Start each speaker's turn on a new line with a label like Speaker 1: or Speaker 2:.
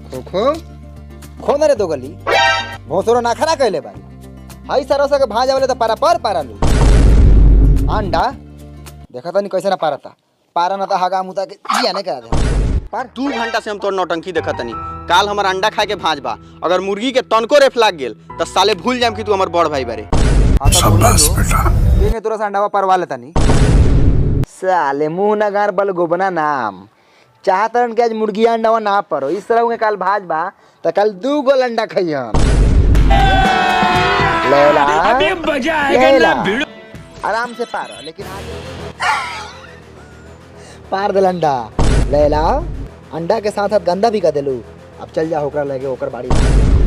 Speaker 1: खो खो खो ना रे दो गली भोसरो ना खरा कहले बारी हई सरसा के भाजा वाले तो पारा पर पारा लो अंडा देखा तनी कैसे ना पारता पारा ना तो हगा मुता के जिया नहीं करा दे पार
Speaker 2: दू घंटा से हम तोर नौटंकी देखत तनी काल हमर अंडा खाए के भाज बा अगर मुर्गी के तनको रेफ लाग गेल त साले भूल जाम कि तू हमर बड़ भाई बारे
Speaker 1: शाबाश बेटा देंगे तुरंत अंडा परवा लेता नहीं साले मुंह ना गार बल गोबना नाम चाहतरन के आज मुर्गी अंडा ना परो इस तरह के काल भाज बा तो कल दू गोल अंडा खइयन लेला अबे मजा आएगा ना आराम से पार लेकिन आगे पार दिल अंडा लेला अंडा के साथ साथ गंदा भी कर देलू अब चल जा होकर लगे होकर बाड़ी